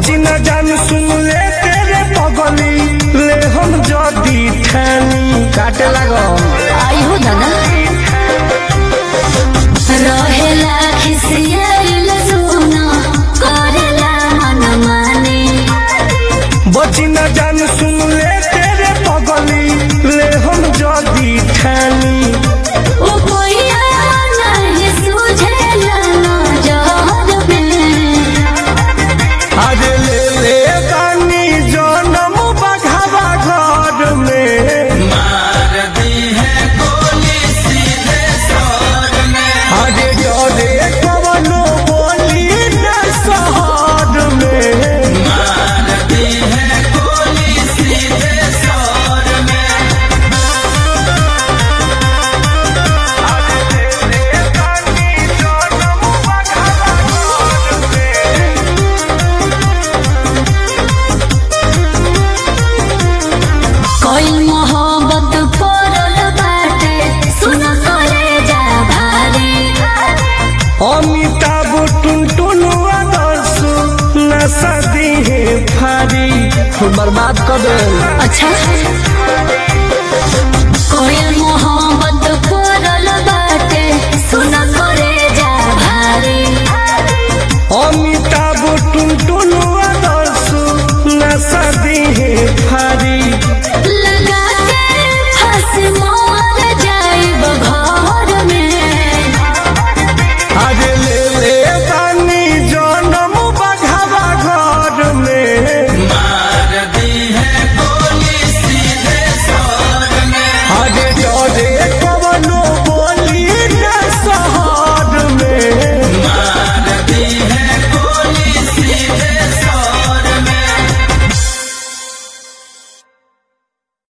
बची न जान सुन ले तेरे पगली ले हम जदी ठानी काटे लागो आई हो दादा रहेला खिसियाइल सुना करेला मन माने बची न जान सुन ले तेरे पगली ले हम जदी ठानी ओ कोइया नहीं सुझेला नजर में आज ले ले बानी जनम बघावा घर में आज जरे कवनो बोली न शहर में कोई मोहब्बत करल बाटे सुन करे जा भारी अमिताभ टुनटुन आदर्श नशा दी है फारी बर्बाद कर दे अच्छा कोई